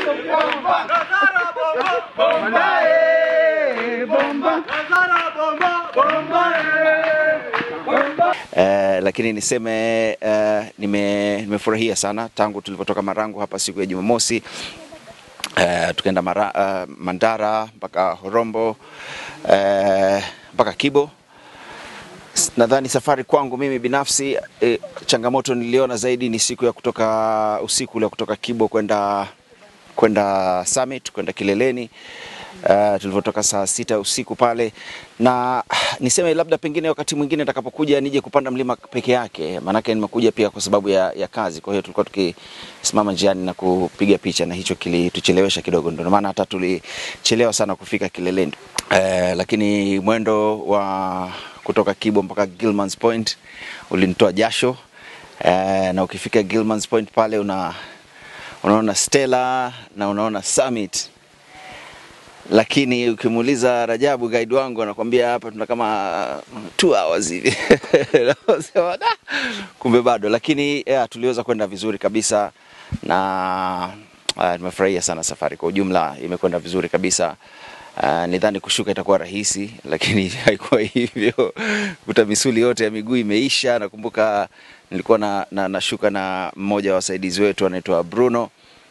Eh, lakini niseme eh, nime, nimefurahia sana tangu tulipotoka Marangu hapa siku ya Jumamosi eh, tukaenda Mara, eh, Mandara mpaka Horombo eh, mpaka Kibo. S- Nadhani safari kwangu mimi binafsi eh, changamoto niliona zaidi ni siku ya kutoka usiku ule kutoka Kibo kwenda kwenda Summit kwenda kileleni uh, tulivyotoka saa sita usiku pale, na niseme labda pengine wakati mwingine nitakapokuja nije kupanda mlima peke yake, maanake nimekuja pia kwa sababu ya, ya kazi. Kwa hiyo tulikuwa tukisimama njiani na kupiga picha, na hicho kilituchelewesha kidogo, ndio maana hata tulichelewa sana kufika kileleni. Uh, lakini mwendo wa kutoka Kibo mpaka Gilmans Point ulinitoa jasho. Uh, na ukifika Gilmans Point pale una unaona Stella na unaona Summit, lakini ukimuuliza Rajabu guide wangu anakwambia hapa tuna kama two hours hivi Unasema, "Da, kumbe bado, lakini yeah, tuliweza kwenda vizuri kabisa na uh, nimefurahia sana safari kwa ujumla, imekwenda vizuri kabisa. Uh, nidhani kushuka itakuwa rahisi, lakini haikuwa hivyo. Kuta misuli yote ya miguu imeisha. Nakumbuka nilikuwa na, na, nashuka na mmoja wa wasaidizi wetu anaitwa Bruno.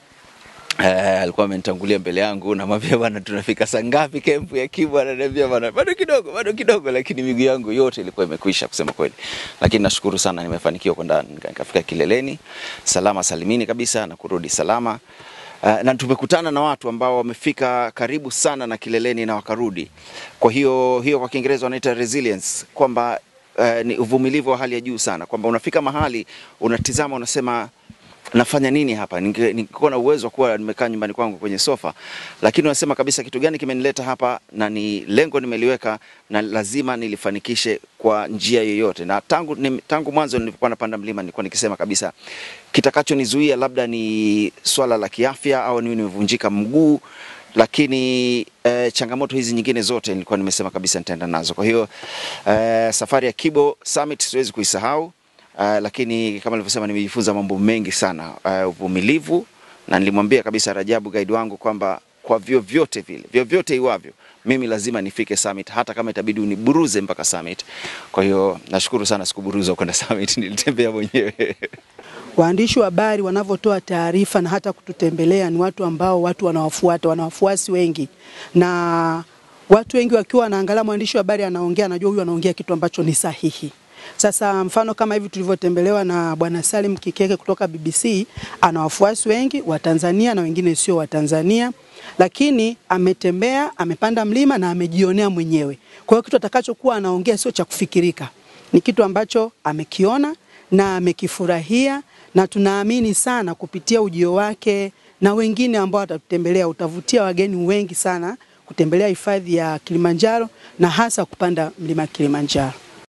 Eh, alikuwa amenitangulia mbele yangu, namwambia bwana, tunafika saa ngapi kempu ya Kibo? Ananiambia bwana, bado kidogo, bado kidogo, lakini miguu yangu yote ilikuwa imekwisha kusema kweli, lakini nashukuru sana, nimefanikiwa kwenda nika- nikafika kileleni salama salimini kabisa na kurudi salama. Uh, na tumekutana na watu ambao wamefika karibu sana na kileleni na wakarudi. Kwa hiyo hiyo kwa Kiingereza wanaita resilience, kwamba uh, ni uvumilivu wa hali ya juu sana, kwamba unafika mahali unatizama, unasema nafanya nini hapa? Ninge- Ningekuwa na uwezo wa kuwa nimekaa nyumbani kwangu kwenye sofa, lakini unasema kabisa kitu gani kimenileta hapa, na ni lengo nimeliweka, na lazima nilifanikishe kwa njia yoyote. Na tangu, ni, tangu mwanzo nilipokuwa napanda mlima nilikuwa nikisema kabisa kitakachonizuia labda ni swala la kiafya au niwe nimevunjika mguu lakini eh, changamoto hizi nyingine zote nilikuwa nimesema kabisa nitaenda nazo. Kwa hiyo eh, safari ya Kibo Summit siwezi kuisahau. Uh, lakini kama nilivyosema nimejifunza mambo mengi sana uh, uvumilivu, na nilimwambia kabisa Rajabu guide wangu kwamba kwa vyovyote vile, vyovyote iwavyo, mimi lazima nifike summit, hata kama itabidi uniburuze mpaka summit. Kwa hiyo nashukuru sana, sikuburuzwa kwenda summit, nilitembea mwenyewe. Waandishi wa habari wanavyotoa taarifa na hata kututembelea ni watu ambao watu wanawafuata, wana wafuasi wengi, na watu wengi wakiwa wanaangalia mwandishi wa habari anaongea, anajua huyu anaongea kitu ambacho ni sahihi. Sasa mfano kama hivi tulivyotembelewa na Bwana Salim Kikeke kutoka BBC, ana wafuasi wengi wa Tanzania na wengine sio wa Tanzania, lakini ametembea, amepanda mlima na amejionea mwenyewe. Kwa hiyo kitu atakachokuwa anaongea sio cha kufikirika, ni kitu ambacho amekiona na amekifurahia, na tunaamini sana kupitia ujio wake na wengine ambao watatutembelea, utavutia wageni wengi sana kutembelea hifadhi ya Kilimanjaro na hasa kupanda mlima Kilimanjaro.